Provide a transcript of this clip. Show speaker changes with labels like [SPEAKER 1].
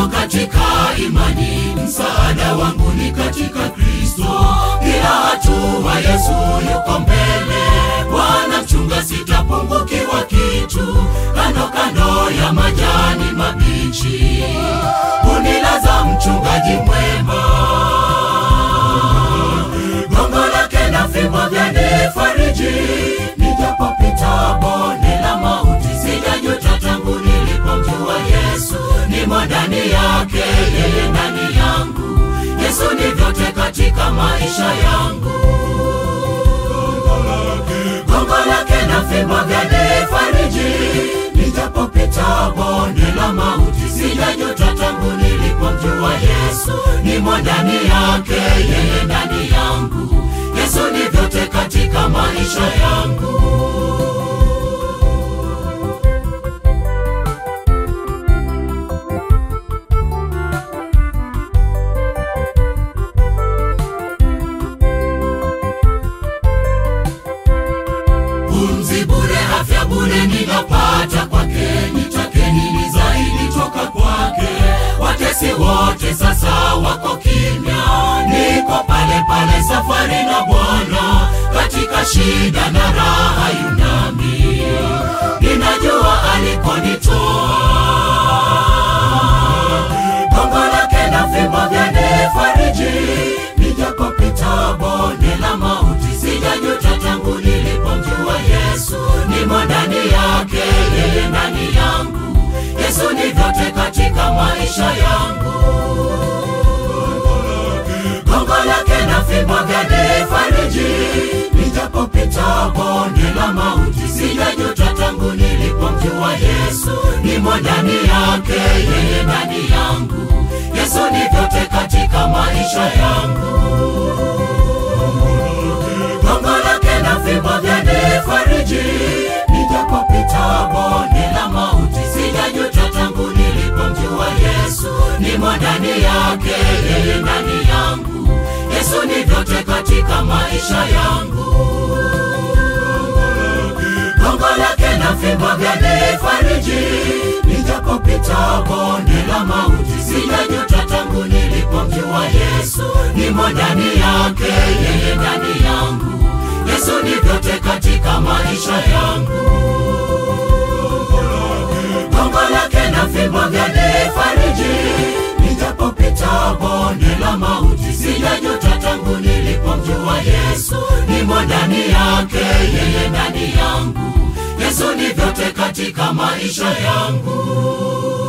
[SPEAKER 1] katika imani, msaada wangu ni katika Kristo. Kila hatua Yesu yuko mbele, Bwana mchunga, sitapungukiwa kitu. Kando kando ya majani mabichi, unilaza mchungaji mwema gongo lake na fimbo vyanifariji. Nijapopita bonde la mauti, sijajuta tangu nilipomjua Yesu. Nimo ndani yake, yeye ndani yangu. Yesu ni vyote katika maisha yangu. Gongo lake na fimbo vyanifariji. Nijapopita bonde la mauti, sijajuta tangu nilipomjua Yesu. Nimo ndani yake, yeye ndani yangu. Yesu ni vyote katika maisha yangu. Pumzi bure, afya bure ninapata kwake, nitake nini zaidi toka kwake? Watesi wote sasa wako kimya, niko pale pale safari na Bwana, katika shida na raha yunami, ninajua alikonitoa. Gongo lake na fimbo vyanifariji, nijapopita bonde la mauti, sijajuta tangu nilipomjua Yesu. Nimo ndani yake, yeye ndani yangu. Yesu ni vyote katika maisha yangu. Gongo lake na fimbo vyanifariji, nijapopita bonde la mauti, sijajuta tangu nilipomjua Yesu. Nimo ndani yake, yeye ndani yangu. Yesu ni vyote katika maisha yangu. Gongo lake na fimbo vyanifariji, nijapopita bonde la mauti, sijajuta tangu nilipomjua Yesu. Nimo ndani yake, yeye ndani yangu. Yesu ni vyote katika maisha yangu. Gongo lake na fimbo vyanifariji, nijapopita bonde la mauti, sijajuta tangu nilipomjua Yesu. Nimo ndani yake, yeye ndani yangu. Yesu ni vyote katika maisha yangu. Gongo lake na fimbo vyanifariji, nijapopita bonde la mauti, sijajuta tangu nilipomjua Yesu. Nimo ndani yake, yeye ndani yangu. Yesu ni vyote katika maisha yangu.